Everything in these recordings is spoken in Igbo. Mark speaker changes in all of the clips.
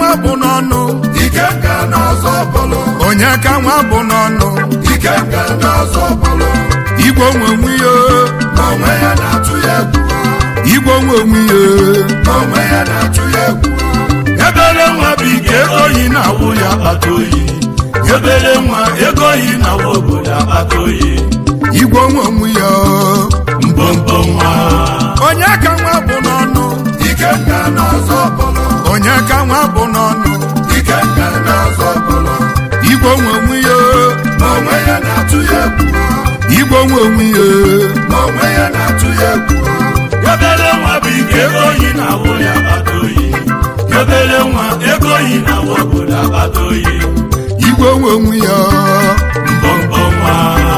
Speaker 1: nwa bụ n'ọnụ
Speaker 2: Ikenga n'ọzọ bụlụ
Speaker 1: onye ka nwa bụ n'ọnụ
Speaker 2: Ikenga n'ọzọ bụlụ
Speaker 1: igwe onwe onwe ya
Speaker 2: ma onwe ya na-atụ ya egwu
Speaker 1: igwe onwe onwe ya
Speaker 2: ma onwe ya na-atụ ya egwu
Speaker 1: ebere nwa bụ ike oyi na-awụ ya akpata oyi ebere nwa ego oyi na-awụ obodo akpata oyi igwe onwe onwe ya mbombo nwa onye ka nwa bụ n'ọnụ
Speaker 2: Ikenga n'ọzọ bụlụ
Speaker 1: onye ka nwa bụ n'ọnụ
Speaker 2: Ikenga n'ọzọ bụlụ
Speaker 1: igwe onwe onwe ya
Speaker 2: ma onwe ya na-atụ ya egwu
Speaker 1: igwe onwe onwe ya
Speaker 2: ma onwe ya na-atụ ya egwu
Speaker 1: obere nwa bụ ike ego oyi na-awụ ya akpata oyi obere nwa ego oyi na-awụ obodo akpata oyi igwe onwe onwe ya mbọmbọ nwa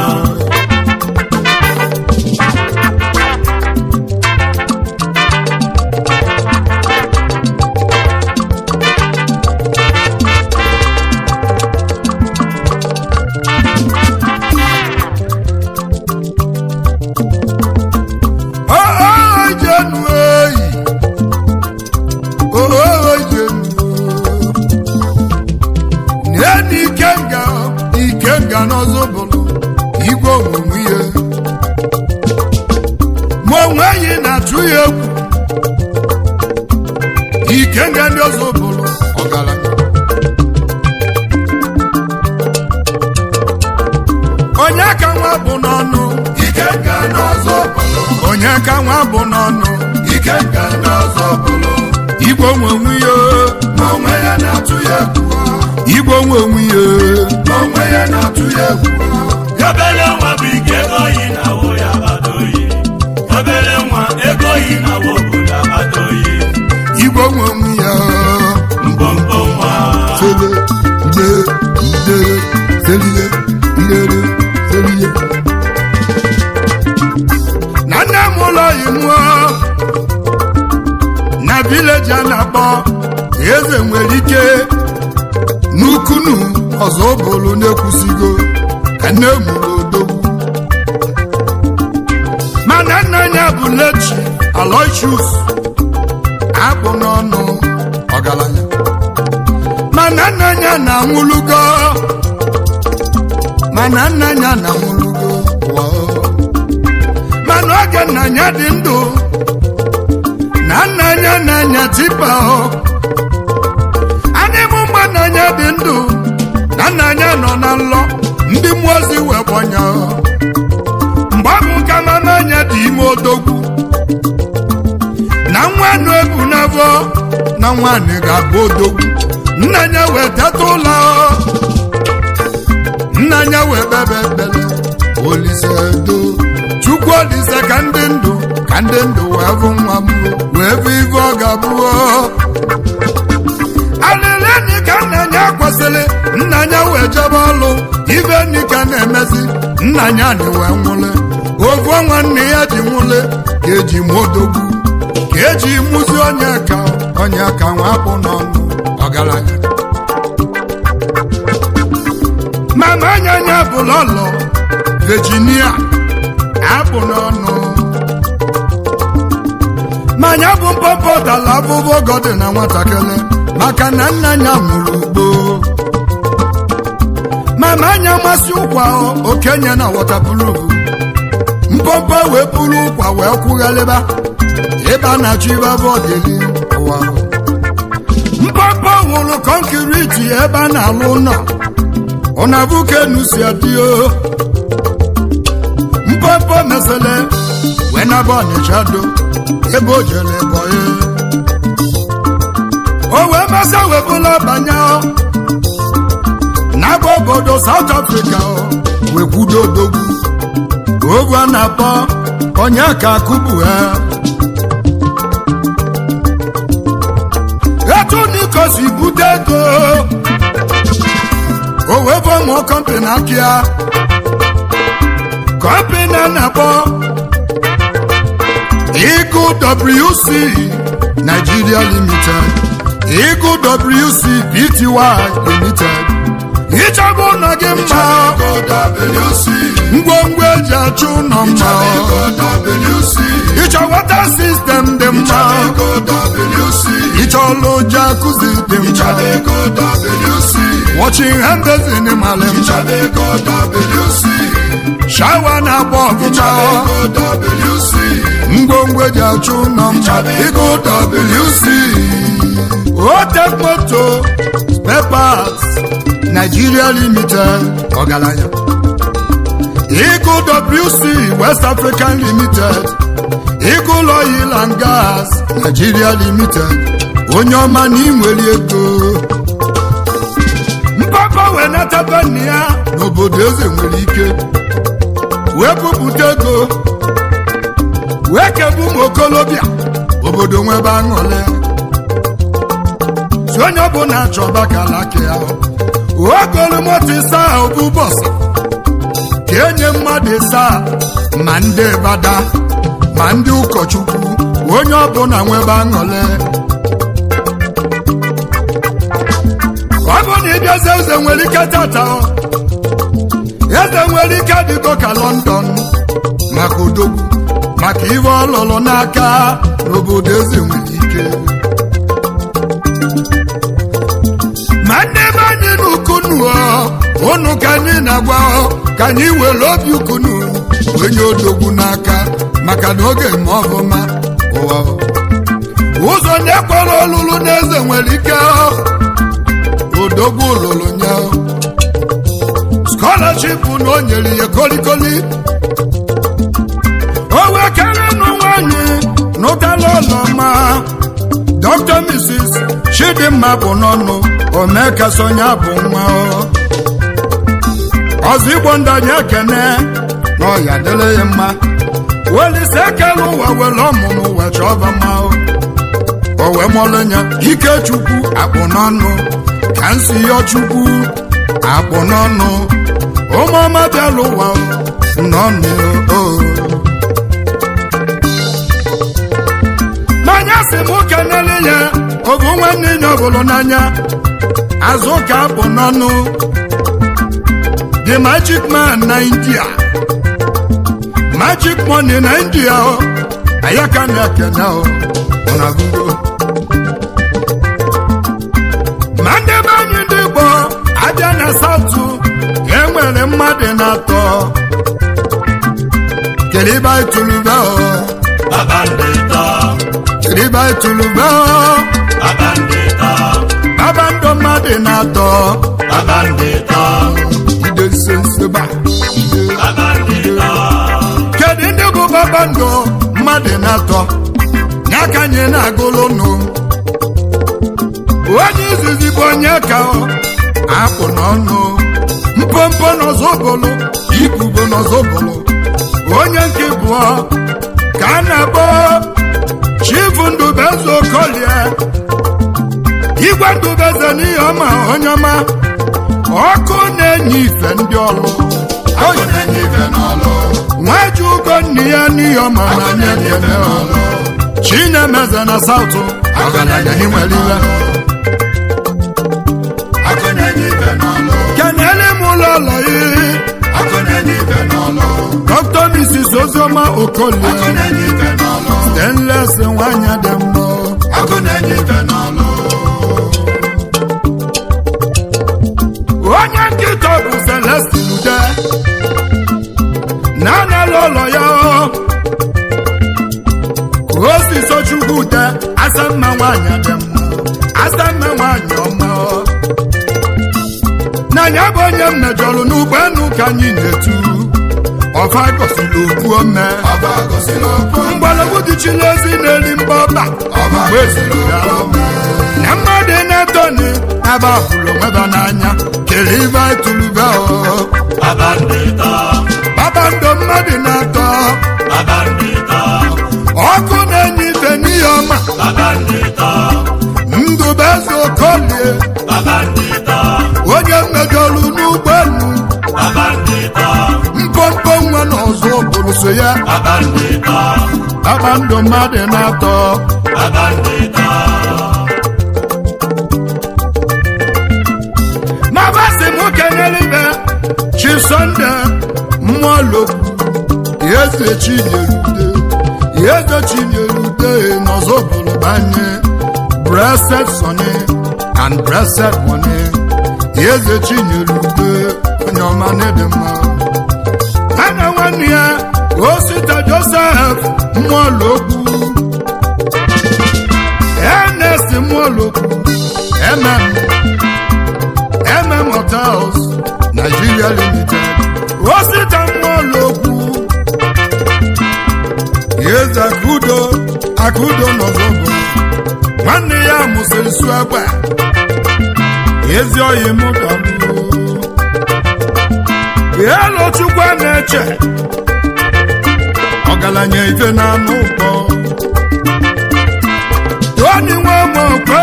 Speaker 1: Oh, jenu eyi oh, jenu neni ikenga ikenga n'ọzọ bụrụ igwe omume ihe ma onwe yi na-atụ ya egwu ikenga ndị ọzọ bụrụ ọgaranya onye ka nwa bụ n'ọnụ
Speaker 2: Ikenga n'ọzọ bụlụ
Speaker 1: onye ka nwa bụ n'ọnụ
Speaker 2: Ikenga n'ọzọ bụlụ
Speaker 1: igwe onwe onwe ya
Speaker 2: ma onwe ya na-atụ ya egwu
Speaker 1: igwe onwe onwe ya
Speaker 2: ma onwe ya na-atụ ya egwu
Speaker 1: obere nwa bụ ike ego oyi na-awụ ya akpata oyi obere nwa ego oyi na-awụ obodo akpata oyi igwe onwe onwe ya mbọmbọ nwa
Speaker 2: Sele, ide, ide, selile, ilere, selile.
Speaker 1: na nne m ụlọ imụọ na vileji a na-akpọ eze nwere ike n'ukunu ọzọ bụrụ na-ekwusigo ka nne mụrụ odogwu mana nna ya bụ lechi aloysius akpụ n'ọnụ ọgaranya mana nna ya na-anwụlugo mana nna ya na-anwụlugo wow. mana oge nna ya dị ndụ na nna ya na-anya tipa ọ anyị bụ mgbe nna ya dị ndụ na nna ya nọ na nlọ ndị mmụọ ozi wee gbanya ọ. mgbe ọ bụ ka mama anya dị ime odogwu na nwa nụ ebu n'afọ na nwaanyị ga-abụ odogwu nna ya wee teta ụlọ ọ. nna ya wee kpebe ekpere olise do chukwu olise ka ndị ndụ ka ndị ndụ wee bụ nwa m wee bụ ife ọ ga-abụọ alịlịnị ka nna ya kwesịrị nna ya wee jebe ọlụ ife nni ka na-emezi nna ya na wee nwụle ofu nwanne ya ji nwụle ka eji mụ odogwu ka eji mụzi onye ka onye ka nwa bụ n'ọnụ ọgaranya mama anya anya bụ lọlọ Virginia apụ n'ọnụ manya bụ mpọpọ dala abụbọ gọdị na nwatakịrị maka na nna ya mụrụ ugbo mama anya masị ụkwa okenye na wọtapụrụ mpọpọ wee buru ụkwa wee kwugharịba ebe a na-achọ ibe bọdịli ụwa mpọpọ nwụrụ kọnkiriti ebe a na-alụ ụlọ ọnabukenu si adịo mpọpọ mesele wee naba ọnịcha do ebe o jere bọye o wee masa webụla banye n'aba obodo South Africa wee kwudo odogwu ovu a na-akpọ onye ka akụbu ha etu niko si bute ego o wee bụ ụmụ kọmpani akịa kọmpani a na-akpọ Eagle WC Nigeria Limited Eagle WC Pty Limited ịchọba ụlọ gị mma
Speaker 2: Chadeco WC.
Speaker 1: ngwongwo eji achụ ụlọ mma
Speaker 2: Chadeco WC.
Speaker 1: ịchọ wata sistem dị mma
Speaker 2: Chadeco WC.
Speaker 1: ịchọla ụjọ akụzi dị mma
Speaker 2: Chadeco WC.
Speaker 1: wọching handezin malị mma
Speaker 2: Chadeco WC.
Speaker 1: shawa na-agba ọfụma
Speaker 2: Chadeco WC.
Speaker 1: ngwongwo eji achụ ụlọ mma ịgụ WC Otek moto pepas Nigeria limited ọgaranya ịgụ WC West African limited ịgụ oil and gas Nigeria limited onye ọma na inwere ego mpapa wee nataba nna ya n'obodo eze nwere ike wee bupụta ego wee kebu ụmụ okolobịa obodo nwebe aṅụle si onye ọbụla chọba kalaki ahụ ogolu moto ịsa ahụ bụ bọsụ ka enye mmadụ ịsa ma ndị bada ma ndị ụkọchukwu onye ọbụla nwebe aṅụle ọ bụ na ịbịazi eze nwere ike tata eze nwere ike dịgo ka London maka odogwu maka iwe ọlụlụ n'aka n'obodo eze nwere ike ma ndị be anyị n'ukunu ụnụ ka anyị na-agwa ka anyị were obi ukunu onye odogwu n'aka maka na oge ma ọbụma ụwa ụzọ na-ekwere ọlụlụ n'eze nwere ike odogwu lụrụ nye scholarship na o nyere ya kolikoli o wee kere nụ nwanyị n'ụtala ụlọma dr mrs chidimma bụ n'ọnụ omekasonya bụ nwa ọzọ igbo ndanye ekene na ọya dịrị ya mma welise ekele ụwa were ọmụmụ wee chọba mma o wee mọlụ ya ikechukwu akpụ n'ọnụ ka nsi yọ chukwu akpụ n'ọnụ ụmụọma bịala ụwa n'ọnụ o n'anya si m kenele ya ogu nwanne ya ọbụlụ n'anya azụ ka akpụ n'ọnụ the magic man na india magic money na india o ayaka na ekene o na gugo ma ndị be anyị ndị igbo abịa na satụ ka e nwere mmadụ na-atọ kelibe itulube o kelibe itulube o babandọ mmadụ na-atọ ide nsenseba kedu ndị bụ babandọ mmadụ na-atọ n'aka anyị na-agụlụ nụ onye izizi bụ onye ka ọ akpụ n'ọnụ mpompo n'ọzọbụlụ ibubo n'ọzọbụlụ onye nke bụọ ka a na-akpọ chifu ndubeze okolie igwe ndubeze n'ihe ọma onye ọma ọkụ na-enye ife ndị ọlụ nwaji ugo nne ya n'ihe ọma na anya ekene ọlụ chinemeze na saụtụ ọgaranya n'inwere iwe kenele m ụlọ ụlọ ihe dr mrs ozioma okolie stainless nwanyị dị mma onye nkịta bụ celestin ude na-anala ụlọ ya osiso chukwu ude asamma nwanyị dị mma asamma nwanyị ọma n'anya bụ onye m mejọrọ n'ụgbọelu ka anyị na-etu ọfa gosiri okwu ome mgbọrọgwụ dịchiri ezi na-eri mba ọba mgbe eziri ya na mmadụ na-etoni ebe afụrụ onweba n'anya kere ibe tụlube babandọ mmadụ na-atọ ọkụ na-enye ife n'ihe ọma ndụbeze okolie onye mmejọrụ n'ụgbọelu mpompo nwa na ọzọ bụrụ so ya kpakpando mmadụ na-atọ ma basị nwoke nwologwu eze chinyerude eze chinyerude n'ọzọbụlụbanye blessed sonny and blessed money eze chinyerude onye ọma na-ede mma ha na nwanne ya osita joseph mmụọlokwu ernest mmụọlokwu mm mm hotels nigeria limited osita mmụọlokwu eze akudo akudo n'ọzọgo nwanne ya mụsịrị su agba ezi oyi mụ dọgbuo elu chukwu a na-eche ọgaranya ife na-anụ ụkpọ toni nwamokwe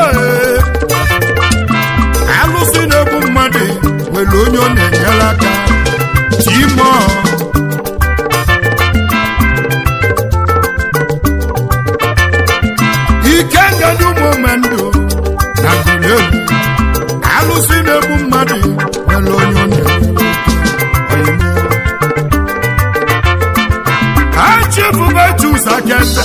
Speaker 1: alụsị na-egbu mmadụ nwere onye ọ na-enyere aka timo ike ngadi ụmụmendụ na gụlelu alụsị na-egbu mmadụ nwere onye ọ na-enyere aka ha chefugo jus akete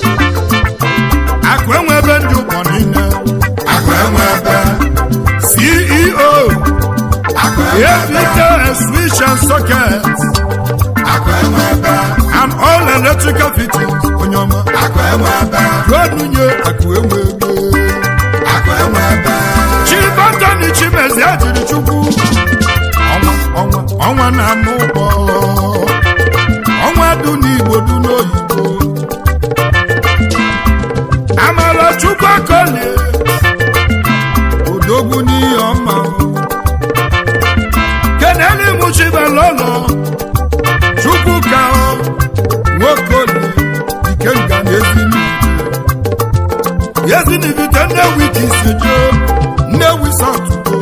Speaker 1: akụ enwebe ndị ụgbọ niile
Speaker 2: akụ enwe ebe
Speaker 1: ceo
Speaker 2: akụ enwe ebe
Speaker 1: apk switch and socket
Speaker 2: akụ enwe ebe
Speaker 1: and all electrical fittings onye ọma
Speaker 2: akụ enwe ebe
Speaker 1: ruonunye akụ enwebe
Speaker 2: akụ enwe ebe
Speaker 1: chibantani chimezi ejiri chukwu ọnwa ọnwa ọnwa na-anụ ụgbọ ọnwa dị n'igbo dị n'oyibo amara chukwu akolie odogwu n'ihe ọma keneli mụchibalọlọ chukwu ka nwokolie ikenga na ezinite ezinibite nnewi ka isejo nnewi satugo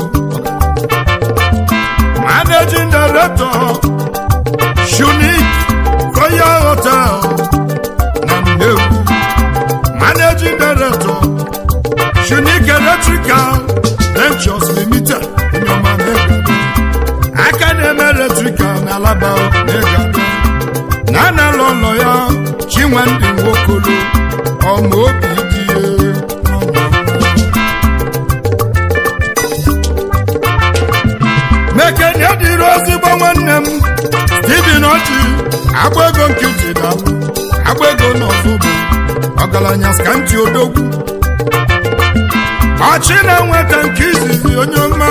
Speaker 1: managing director shunik royal hotel na nnewi managing director shunik electrical ventures limited nyoma negado aka na-eme electrical na alaba negado na analụ ụlọ ya chinwendị nwokolo ọma obi dị mekene dịrị ozigbo nwanne m steven ọchị agba ego nkịtị dalụ agba ego n'ọzọbo ọgaranya skanti odogwu ọchị na-enweta nke izizi onye ọma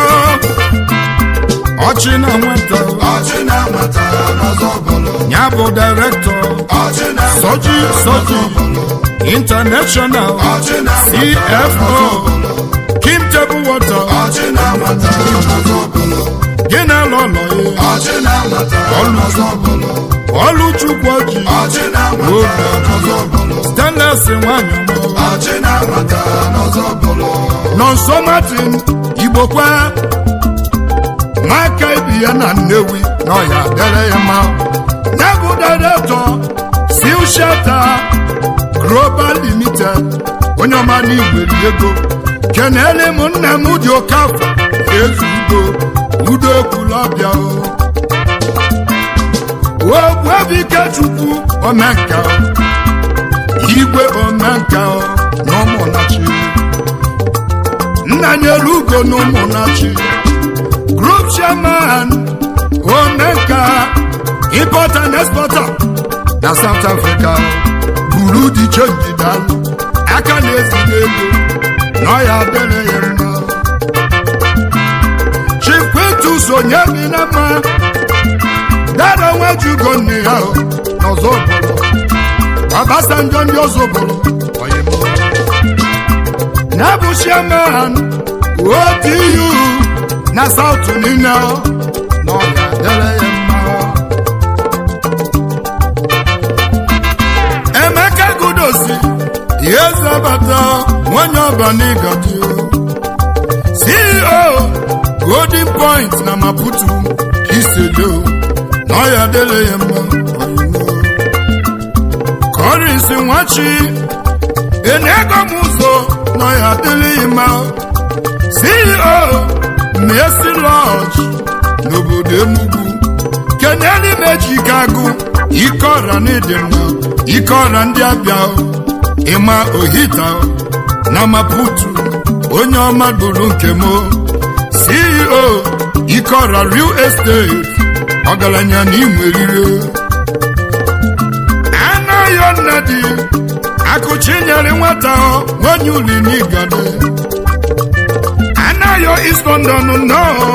Speaker 1: ọchị na-enweta
Speaker 2: ọchị na-amata n'ọzọ bụlụ
Speaker 1: ya bụ direktọ
Speaker 2: ọchị na-amata
Speaker 1: soji soji international
Speaker 2: ọchị na-amata
Speaker 1: cfo kim table water
Speaker 2: ọchị na-amata n'ọzọ bụlụ
Speaker 1: gị na-alụ ụlọ ya
Speaker 2: ọchị na-amata n'ọzọ bụlụ
Speaker 1: ọlụchukwu ọjị
Speaker 2: ọchị na-amata n'ọzọ bụlụ
Speaker 1: stanles nwanyị ọma
Speaker 2: ọchị na-amata n'ọzọ bụlụ
Speaker 1: nọ nso martin igbokwa n'aka ibi ya na nnewi na ọya dere ya mma ya bụ direktọ sil shata global limited onye ọma n'igweri ego kenele m nna m dị oke afọ ezu udo udo ekwulọbịa o ogbuebi ikechukwu omenka igwe omenka na ụmụnachi nna nyere ugo na ụmụnachi group chairman omenka importer and exporter na south africa buru di chenji dalụ aka na-ezili ego na ọya adịrị ya mma chikwetus onye bi na mma dara nwejugo nne ya o, n'ọzọ obodo Obasanjo ndị ọzọ obodo oyibo na bụ chairman otu na south niile na ọ ga-adịrị ya mma emeka gudosi ihe zabata nwanyị ọbanigadi ceo golden point na maputo kisedo na ọ ya adịrị ya mma oyibo Collins nwachi enego m ụzọ na ya adịghị mma CEO Mercy Lodge n'obodo Enugu keneli meji ike agụ ike ọra n'ịdị mma ike ọra ndị abịa ịma ohita na maputu onye ọma gburu nke m ceo ike ọra real estate ọgaranya na inwerire anaghị nnadi akụchi nyere nwata onye uli n'igade anaghị east london nnọọ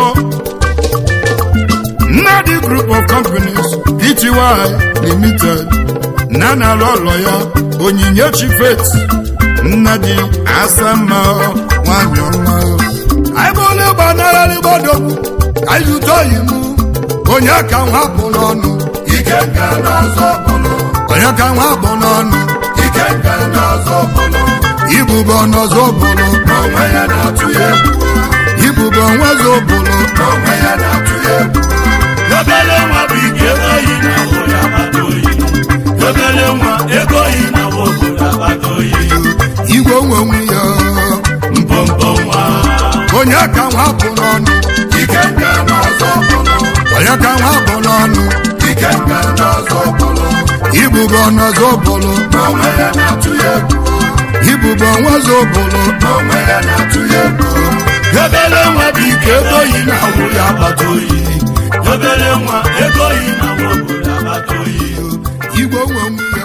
Speaker 1: nnadi group of companies pty limited na na-alụ ụlọ ya onyinye chifet nnadi asama nwanyị ọma anyị bụ onye gbanararị gbadogbu anyị zụta oyi m onye ka nwa bụ n'ọnụ
Speaker 2: ike nke n'ọzọ bụlụ
Speaker 1: onye ka nwa bụ n'ọnụ
Speaker 2: ike nke n'ọzọ bụlụ
Speaker 1: ibube ọnọzọ bụlụ
Speaker 2: n'onwe ya na-atụ ya egwu
Speaker 1: ibube onwezọ bụlụ
Speaker 2: n'onwe ya na-atụ ya egwu
Speaker 3: obere nwa bụ ike ego oyi na obodo agbata oyi obere nwa ego oyi na obodo agbata oyi
Speaker 1: igwe onwenwe ya
Speaker 3: mpompo nwa
Speaker 1: onye ka nwa bụ n'ọnụ
Speaker 2: ike nke n'ọzọ bụlụ
Speaker 1: onye ka nwa bụ n'ọnụ
Speaker 2: ike nke n'ọzọ bụlụ
Speaker 1: ibube ọnọzọ bụlụ
Speaker 2: n'onwe ya na-atụ ya egwu
Speaker 1: ibube onwezọ bụlụ
Speaker 2: n'onwe ya na-atụ ya egwu
Speaker 3: obere nwa bụ ike ego oyi na obodo agbata oyi obere nwa ego oyi na obodo agbata oyi
Speaker 1: igwe onwenwe ya